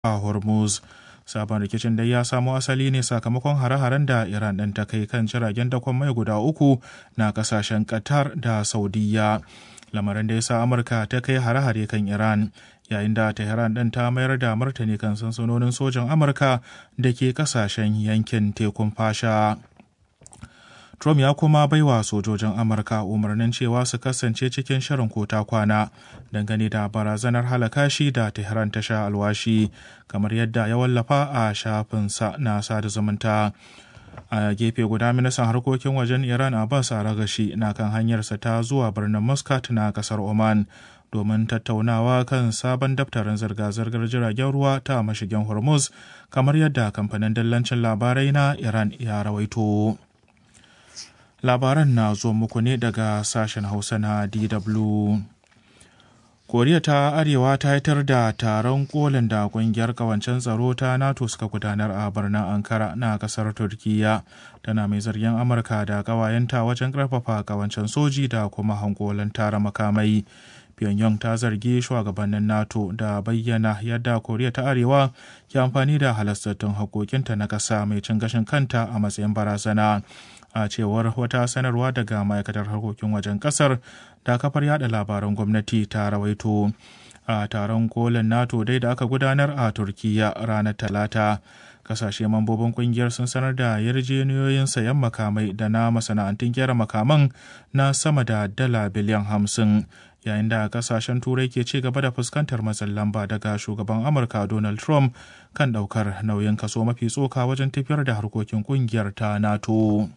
a Hormuz. Sabon rikicin dai ya samo asali ne sakamakon hare-haren da Iran ɗin ta kai kan jiragen dakon mai guda uku na kasashen Qatar da Saudiya. Lamarin da ya sa Amurka ta kai hare-hare kan Iran. yayin da Tehran ɗin ta mayar da martani kan sansanonin sojan Amurka da ke kasashen yankin tekun fasha. Trump ya kuma baiwa sojojin Amurka umarnin cewa su kasance cikin shirin kota kwana dangane da barazanar halaka shi da Tehran ta sha alwashi kamar yadda ya wallafa a shafinsa na sada zumunta. a gefe guda ministan harkokin wajen iran abbas aragashi na kan hanyarsa ta zuwa birnin muscat na kasar oman domin tattaunawa kan sabon daftarin zirga-zirgar jiragen ruwa ta mashigin hormuz kamar yadda kamfanin dillancin labarai na iran ya rawaito labaran na zo muku ne daga sashen hausa na dw koriya ta arewa ta yitar da taron kolin da kungiyar kawancen tsaro ta nato suka gudanar a birnin ankara na kasar turkiya tana mai zargin amurka da kawayenta wajen karfafa kawancen soji da kuma hankolan tara makamai pyongyang ta zargi shugabannin nato da bayyana yadda koriya ta arewa ke amfani da halastattun hakokinta na ƙasa mai cin gashin kanta a matsayin barazana a cewar wata sanarwa daga ma'aikatar harkokin wajen kasar da kafar yada labaran gwamnati ta rawaito a taron kolin nato dai da aka gudanar a turkiya ranar talata kasashe mambobin kungiyar sun sanar da yarjejeniyoyin sayan makamai da na masana'antun gyara makaman na sama da dala biliyan hamsin yayin da kasashen turai ke ci gaba da fuskantar matsin lamba daga shugaban amurka donald trump kan daukar nauyin kaso mafi tsoka wajen tafiyar da harkokin kungiyar ta nato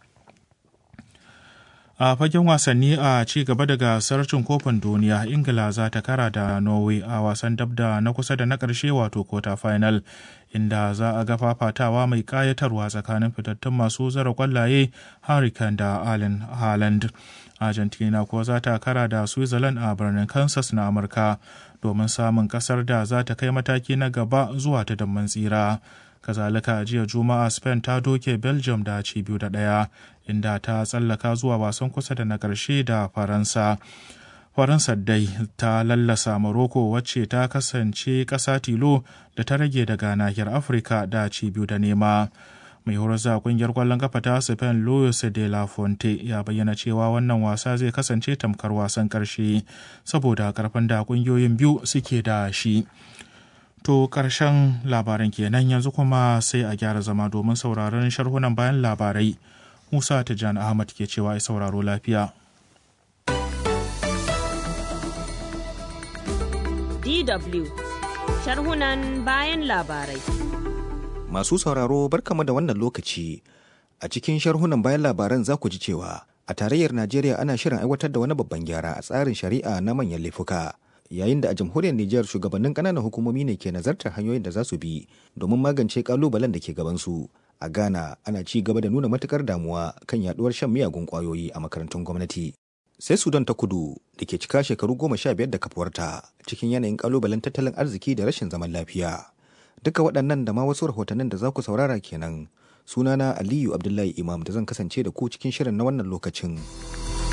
a fagen wasanni a ci gaba da gasar cin kofin duniya ingila za ta kara da norway a wasan dabda na kusa da na ƙarshe wato quarter final inda za a ga fafatawa mai ƙayatarwa tsakanin fitattun masu zara kwallaye hurricane da allen haaland argentina kuwa za ta kara da switzerland a birnin kansas na amurka domin samun kasar da za ta kai mataki na gaba zuwa ta damman tsira kazalika jiya juma'a spain ta doke belgium da ci biyu da ɗaya inda ta tsallaka zuwa wasan kusa da na ƙarshe da faransa faransa dai ta lallasa morocco wacce ta kasance ƙasa tilo da ta rage daga nahiyar afirka da ci biyu da nema mai horar da kungiyar kwallon kafa ta spain luis de la fonte ya bayyana cewa wannan wasa zai kasance tamkar wasan ƙarshe saboda karfin da kungiyoyin biyu suke da shi To ƙarshen labaran kenan yanzu kuma sai a gyara zama domin sauraron sharhunan bayan labarai. Musa Tijjani Ahmad ke cewa ai sauraro lafiya. DW sharhunan bayan labarai. Masu sauraro barkama da wannan lokaci. A cikin sharhunan bayan labaran za ku ji cewa a tarayyar Najeriya ana shirin aiwatar da wani babban gyara a tsarin shari'a na manyan laifuka. yayin da a jamhuriyar Nijar shugabannin ƙananan hukumomi ne ke nazartar hanyoyin da za su bi domin magance kalubalen da ke gabansu. A Ghana ana ci gaba da nuna matukar damuwa kan yaduwar shan miyagun kwayoyi a makarantun gwamnati. Sai Sudan ta kudu da ke cika shekaru goma sha biyar da kafuwarta cikin yanayin kalubalen tattalin arziki da rashin zaman lafiya. Duka waɗannan da ma wasu rahotannin da za ku saurara kenan. Sunana Aliyu Abdullahi Imam da zan kasance da ku cikin shirin na wannan lokacin.